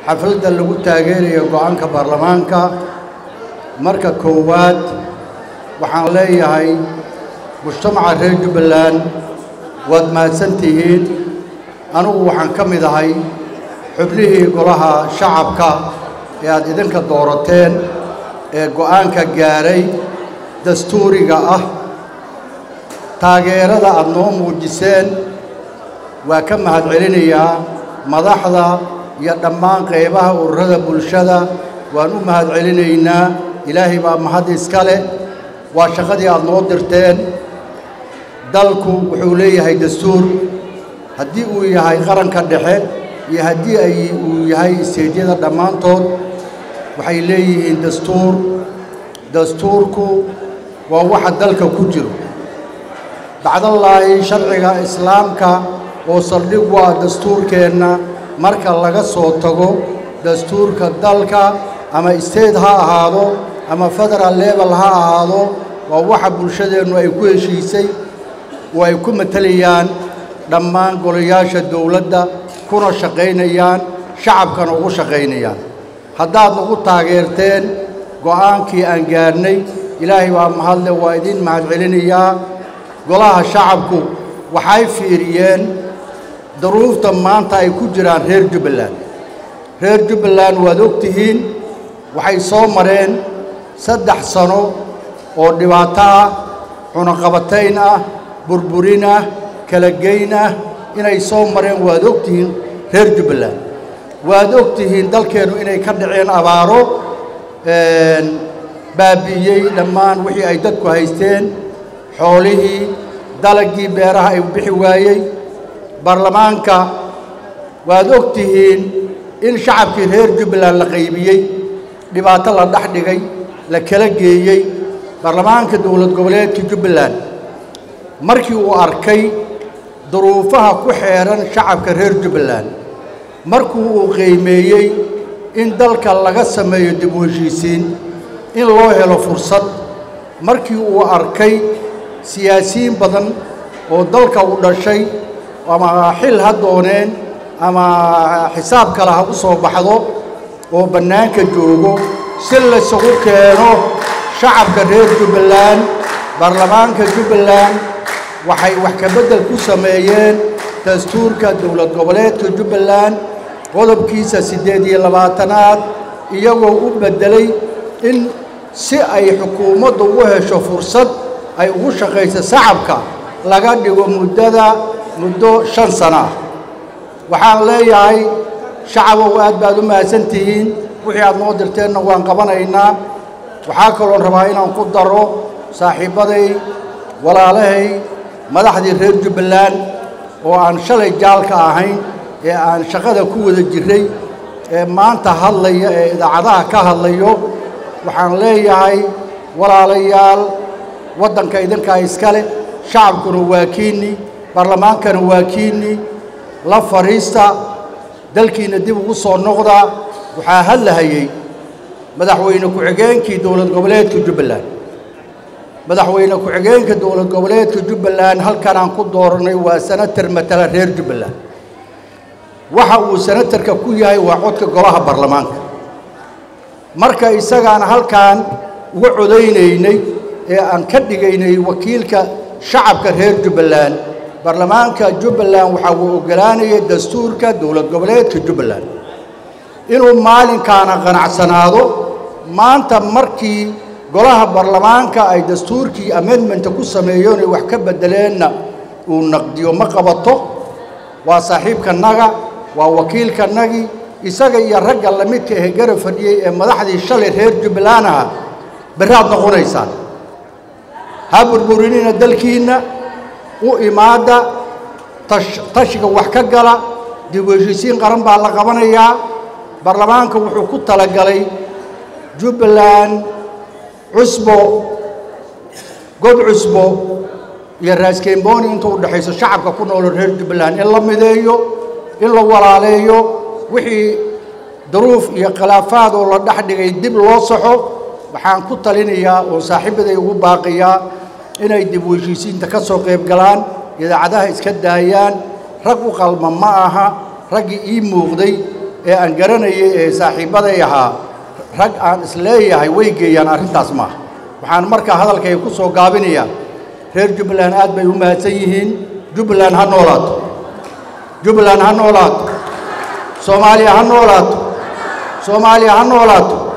xafladda lagu taageerayo go-aanka baarlamaanka marka koowaad waxaan leeyahay mujtamaca reer jubbaland waad mahadsan tihiin anugu waxaan ka mid ahay xubnihii golaha shacabka ee aad idinka doorateen ee go'aanka gaaray dastuuriga ah taageerada aad noo muujiseen waa ka mahad celinayaa madaxda iyo dhammaan qaybaha ururada bulshada waan u mahad celinaynaa ilaahay baa mahad iska leh waa shaqadii aad noo dirteen dalku wuxuu leeyahay dastuur haddii uu yahay qaranka dhexe iyo haddii ay uu yahay isteedyada dhammaantood waxay leeyihiin dastuur dastuurku waa waxa dalka ku jiro bacdallaahi sharciga islaamka oo saldhig waa dastuurkeenna marka laga soo tago dastuurka dalka ama state ha ahaado ama federal level ha ahaado waa waxa bulshadeennu ay ku heshiisay oo ay ku matelayaan dhammaan golayaasha dowladda kuna shaqaynayaan shacabkana ugu shaqaynayaan haddaad nagu taageerteen go'aankii aan gaarnay ilaahay baa mahadle waa idiin mahad celinayaa golaha shacabku waxay fiiriyeen daruufta maanta ay ku jiraan reer jubbaland reer jubbaland waad og tihiin waxay soo mareen saddex sano oo dhibaato ah cunaqabatayn ah burburin ah kala geyn ah inay soo mareen waad og tihiin reer jubbaland waad og tihiin dalkeennu inay ka dhaceen abaaro baabi'iyey dhammaan wixii ay dadku haysteen xoolihii dalagii beeraha ay bixi waayey baarlamaanka waad og tihiin in shacabkii reer jubbaland la qaybiyey dhibaato la dhex dhigay la kala geeyey baarlamaanka dowlad goboleedka jubbaland markii uu arkay duruufaha ku xeeran shacabka reer jubbaland markuu uu qiimeeyey in dalka laga sameeyo dib u heshiisiin in loo helo fursad markii uu arkay siyaasiyiin badan oo dalka u dhashay ama xil ha dooneen ama xisaab kale ha u soo baxdo oo bannaanka joogo si laysugu keeno shacabka reer jubbaland baarlamaanka jubbaland waxay wax ka beddel ku sameeyeen dastuurka dowlad goboleedka jubbaland qodobkiisa siddeed iyo labaatanaad iyagoo u beddelay in si ay xukuumaddu u hesho fursad ay ugu shaqayso shacabka laga dhigo muddada muddo shan sano ah waxaan leeyahay shacabow aad baad u mahadsan tihiin wixii aad noo dirteenna waan qabanaynaa waxaa kaloon rabaa inaan ku daro saaxiibbaday walaalahay madaxdii reer jubbaland oo aan shalay jaalka ahayn ee aan shaqada ku wada jirray ee maanta hadlaya ee idaacadaha ka hadlayo waxaan leeyahay walaalayaal waddanka idinkaa iskale shacabkuna waa kiinni baarlamaankana waa kiinni la fadhiista dalkiina dib ugu soo noqdaa waxaa hadlahayey madaxweyne ku-xigeenkii dowlad goboleedka jubbaland madaxweyne ku-xigeenka dowlad goboleedka jubbaland halkan aan ku dooranay waa senatar matala reer jubbaland waxa uu senatarka ku yahay waa codka golaha baarlamaanka marka isagaan halkan uga codaynaynay ee aan ka dhigaynay wakiilka shacabka reer jubbaland baarlamaanka jubbaland waxaa uu oggolaanayay dastuurka dowlad goboleedka jubbaland inuu maalinkaana qanacsanaado maanta markii golaha baarlamaanka ay dastuurkii amendmenta ku sameeyeen ay wax ka beddeleenna uu naqdiyo ma qabato waa saaxiibkanaga waa wakiilkanagii isaga iyo ragga lamidka ee garab fadhiyey ee madaxdii shalay reer jubbaland aha berraad noqonaysaan ha burburinina dalkiinna u imaadda tashiga wax ka gala dib u heshiisiin qaran baa la qabanayaa baarlamaanka wuxuu ku talagalay jubbaland cusbo god cusbo iyo raaskembooni inta u dhexayso shacabka ku noolo reer jubbaland in la mideeyo in la walaaleeyo wixii duruuf iyo khilaafaad oo la dhex dhigay dib loo saxo waxaan ku talinayaa oo saaxiibaday ugu baaqiyaa inay dib u heshiisiinta ka soo qayb galaan idaacadaha iska daayaan rag u qalma ma aha raggii ii muuqday ee aan garanayay ee saaxiibbaday ahaa rag aan isleeyahay way geeyaan arrintaas maaha waxaan markaa hadalkayga ku soo gaabinayaa reer jubbaland aad bay u mahadsan yihiin jubbaland ha noolaato jubbaland ha noolaato soomaaliya ha noolaato soomaaliya ha noolaato